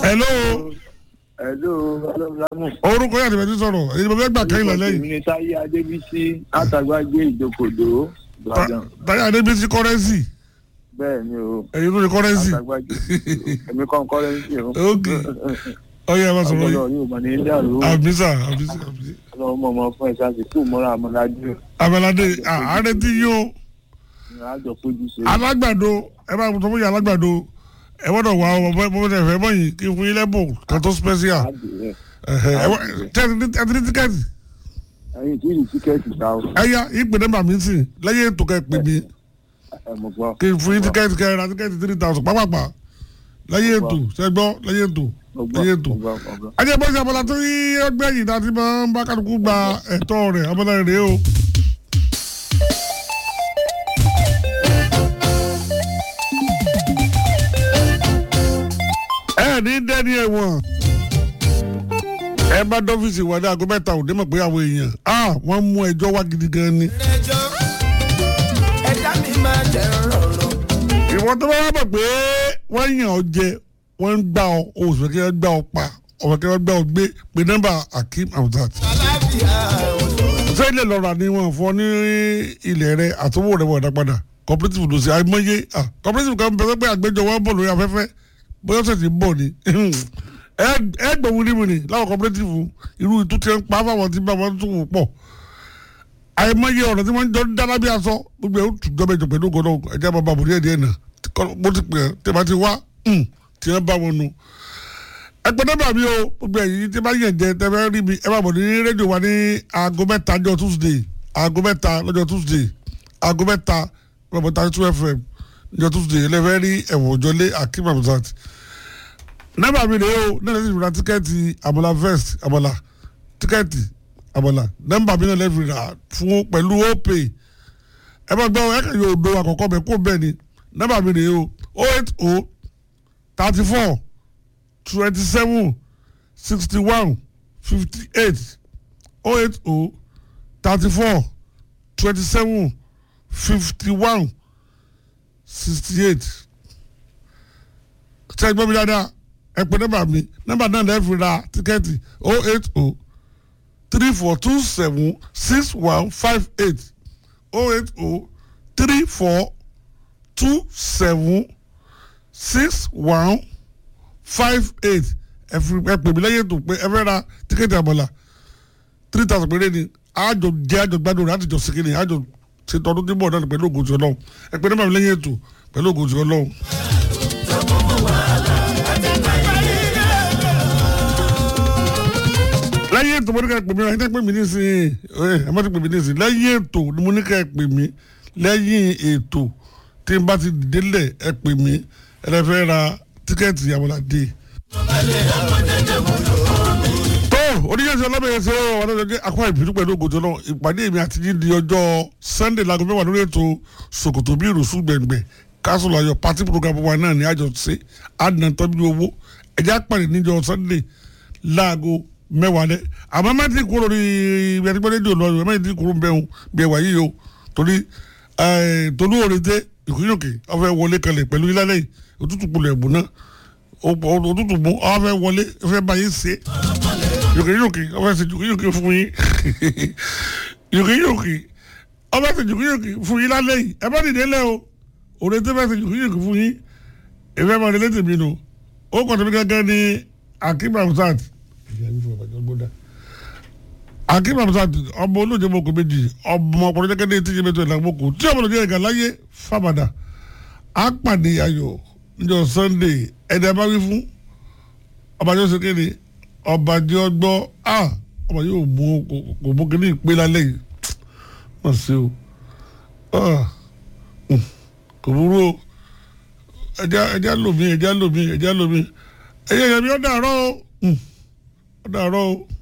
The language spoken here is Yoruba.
hello Hello, Ọlọ́run orúkọ yàtọ̀ ìbẹ̀tí sọ̀rọ̀ èyí mo fẹ́ gbà kẹ́yìn lọ́lẹ́ yìí Èmi ni Táyé Adébísí látàgbàgbé ìjókòdó Ìbàdàn. táyà adébísí kọ́rẹ́nsì Bẹ́ẹ̀ ni o, ẹ̀yin ló ní kọ́rẹ́nsì látàgbàgbé. Èmi kàn kọ́rẹ́ǹsì o. ok ọyẹ ẹ bá sọ̀rọ̀ Ọpọlọ yìí yóò mọ̀ ní ilé àrùn. àbísà àbísà àbísà Ọlọ́run mọ̀ mọ́ fún ẹ̀ṣá sí kú mọ́ra àmọ́lájú. abẹ́ládé àárẹ̀ tí yóò Àjọ fojú ṣe. alágbàdo ẹ bá tó fún yà alágbàdo ẹ gbọ́dọ̀ wà ọ bọ́ bọ́ tẹ̀ fẹ́ bọ́ yìí kí n fún yín lẹ́bùn kan tó special Àdìrẹ́. ẹ̀hẹ̀, ẹ wá- tẹ́ ẹ ti- ẹ ti ní tíkẹ́ẹ̀tì Ẹyin tí ìlú tíkẹ́ẹ̀tì ta o. ẹ yá ìpè nọ́mbà mi sì lẹ́yìn ètò kẹ́ pè mí Ẹ mọ̀ gbọ́. kí n fún yín tíkẹ́ẹ̀tì kẹ́ ẹ ra tíkẹ́ẹ̀tì three thousand pápápá lẹ́yìn ètò ṣẹ́gbọ́ lẹ́yìn ètò Mo gbọ́, lẹ́yìn ètò mo gbọ́, mo gbọ́. ajẹ́ bọ́sẹ̀ abọ́lá tó yí ọgbẹ́ yìí láti máa ń bá kálukú gba ẹ̀tọ́ rẹ̀ abọ́lá rẹ̀ o. ẹ ní dẹ́ni ẹ̀wọ̀n ẹ bá dọ́fíìsì wà ní aago mẹ́ta òde mọ̀ pé àwọn èèyàn ah wọ́n mú ẹjọ́ wá gidi gan ni. ẹjọ́ ẹ̀dá mi máa jẹ́ rọ̀rọ̀. ìwọ tó bá wá mọ̀ pé wọ́n yàn ọ́ jẹ wọ́n ń gbà ọ́ oṣù kí wọ́n gbà ọ́ pa ọ̀fẹ́ kí wọ́n gbà ọ́ gbé pé nọ́mbà akeem hamzat. alábìá òṣòro. ṣé ilé lọ́ra ni wọ́n fọ́ ní ilẹ̀ rẹ àtúwò rẹ wọ̀dà padà cooperative ló ṣe àìmọye ah, cooperative kan bẹ̀rẹ̀ pé àgbẹjọ wọn bọ̀ lórí afẹ́fẹ́ bóyá ọ̀sẹ̀ ti bọ̀ ni ẹ gbọ̀ wíníwíní láwọn cooperative irú ìtú ti ń pa fáwọn tí bá wọn tún wò pọ̀ àìmọye ọ̀rọ̀ tí wọ́n jọ ń dáná bí aṣọ gbogbo ẹ̀ ó tún jọba ìjọ pẹ̀lú ògbọ́n náà ẹ̀jẹ̀ bàbá àbúrò ẹ̀ díẹ̀ náà bó ti pè é tí wọ́n ti wá tí wọ́n bá wọn nu ẹgbẹ́ nọ́mbà mi o gbogbo ẹ̀yìn tí bá yẹn jẹ tẹ́fẹ́ rí mi ẹ bá bọ̀ ní rédíò wa ní aago mẹ́ta ọjọ́ tuesday aago mẹ́ta lọ́jọ́ tuesday aago mẹ́ta lọ́jọ́ thirty two fm ọjọ́ tuesday ẹlẹ́fẹ́ rí ẹ̀wọ̀n òjọ́lé akim hamzat nọ́mbà mi rèé o náà lẹ́sìn ìrora tíkẹ́ẹ̀tì àmàlà vest àmàlà tíkẹ́ẹ̀tì àmàlà nọ́mbà mi náà lẹ́sìn ìrora fún pẹ̀lú opay ẹ bá gbọ́ ẹ kàn yóò do àkọ́kọ́ bẹ̀ kó bẹ́ẹ̀ ni nọ́mbà mi rèé o oh eight oh thirty four twenty-seven sixty-one fifty-eight oh eight oh thirty-four twenty-seven fifty-one sixty-eight ṣe gbọ́ mi dáadáa ẹ pè nọ́mbà mi nọ́mbà náà lẹ́ẹ̀ fi ra tíkẹ́ẹ̀tì oh eight oh three four two seven six one five eight oh eight oh three four two seven six one five eight ẹ fi ẹ pè mí lẹ́yìn ètò pé ẹ fẹ́ ra tíkẹ́ẹ̀tì àbọ̀là three thousand péré ni àjọ jẹ́ àjọ gbádùn rẹ̀ àtijọ́ sí kìnìún àjọ ṣètò ọdún tí bọ̀ náà pẹ̀lú ògùn tí ọlọ́run ẹ pè nọ́mbà mi lẹ́yìn ètò pẹ̀lú ògùn tí ọlọ́run. lẹ́yìn ètò mo ní ká ẹ pè mí ẹ tẹ́ pè mí nísìnyí ẹ má ti pè mí nísìnyí lẹ́yìn ètò ni mo ní ká ẹ pè mí lẹ́yìn ètò tí n bá ti dìde lẹ̀ ẹ pè mí ẹ lè fẹ́ ra tíkẹ́ẹ̀tì àbọ̀là dé tó oníyẹ̀sẹ̀ ọlọ́mọyẹsẹ̀ ọ̀rọ̀ ọ̀dọ́jọ́ akọ ìbínú pẹ̀lú ògòjò náà ìpàdé mi àti yín di ọjọ́ sunday láago mẹ́wàá lórí ètò sokoto bí ìrùsùn gbẹ̀ngbẹ̀ káṣù láyọ̀ pati program wa náà ní àjọ ṣe àdínà tọ́jú owó ẹ̀jẹ̀ àpàdé níjọ́ sunday láago mẹ́wàá lẹ́ àmọ́ má ti kúrò ní ibi àti gbọ́dọ̀ lọ ìwé má ti kúrò ń bẹ̀rù bí ẹ̀wà yìí o torí tolú òrèdè ìkúnyòkè ọ̀fẹ́ wọlé kalẹ̀ pẹ̀lú ilẹ̀ òtútù kulẹ̀ ẹ̀bùn náà òtútù mú ọ̀fẹ́ wọlé ọ̀fẹ́ báyìí ṣe yòkèyòkè ọba ṣe yòkèyòkè fún yín yòkèyòkè ọba ṣe yòkèyòkè fún yín lálẹ́ yìí ẹ bá dìde lẹ́ o òde tó bá ṣe yòkèyòkè fún yín èmi ẹ̀ máa délé tèmi nù ó kọ́ tèmi gángan ní akim hamzat akim hamzat ọmọ olóòjẹ mọ́kò méjì ọmọ ọkùnrin jẹ́gẹ́ ní tíjẹ́ mẹ́tọ́ ìlànà mọ́kò tí ọmọ olóòjẹ ìgbà láyé fàbàdà á pàdé ayọ̀ níjọ́ sunday ẹ̀dá bá wí fún ọba yóò ṣe kéde ọba jẹ́ ọgbọ́ a ọba yóò mú kò mú kí ní ìpè lálẹ́ yìí wọ́n ṣe o kò burú o ẹja ẹja lomi ẹja lomi ẹja lomi ẹyẹ yẹmi ọ dàárọ̀ o ọ dàárọ̀ o.